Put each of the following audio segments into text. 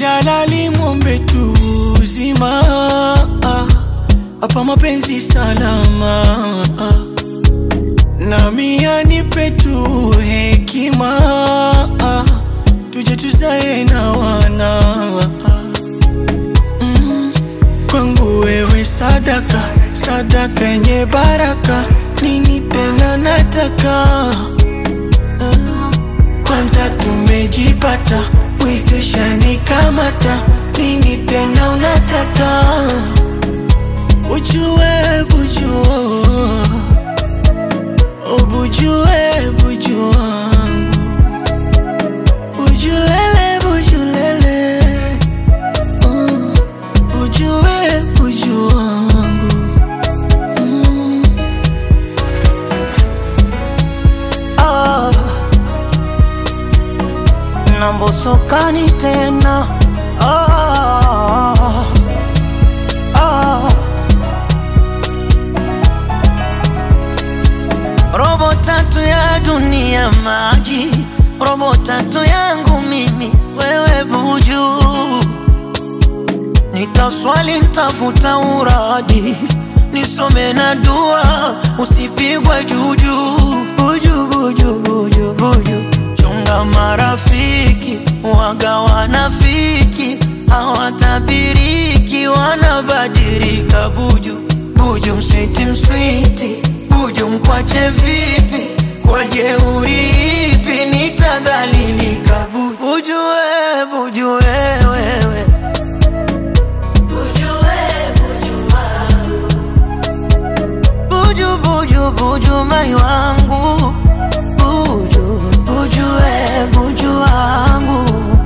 Jalali mwombe tu uzima hapa mapenzi salama nami anipe tu hekima tuje tuzae na wana mm. Kwangu wewe sadaka sadaka yenye baraka, nini tena nataka uh. Kwanza tumejipata wezeshani kamata, nini tena unataka ujue bujua ubujue buju wangu bujulele bujulele uh, ujue buju wangu mm. ah. nambosokani tena ah. ah. robo tatu ya dunia maji, robo tatu yangu mimi wewe buju, nitaswali ntafuta uradi, nisome na dua, usipigwe juju buju buju buju buju, chunga marafiki waga wanafiki, hawatabiriki wanabadilika buju buju, mswiti mswiti buju mkwache vipi? Kwa jeuri ipi nitadhalilika? Buju buju we, buju we, wewe buju buju buju mai wangu buju buju we, buju wangu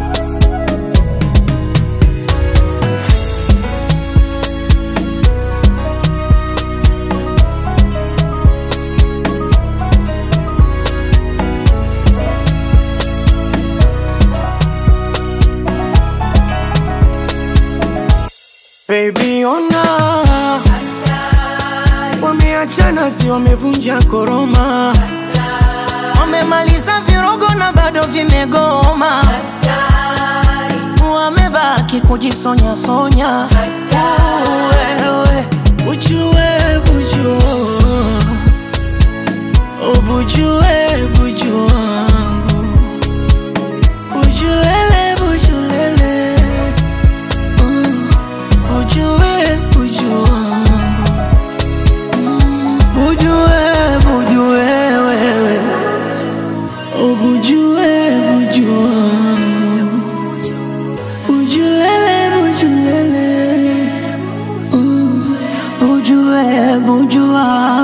Baby ona wameachana, si wamevunja koroma, wamemaliza virogo na bado vimegoma, wamebaki kujisonya sonya. Wewe ujue buju, ubujue buju wangu, bujulele bujulele uh, ujue buju wangu Bujue, bujue wewe Ubujue, bujue wangu Bujulele, bujulele uh, Bujue, bujue wangu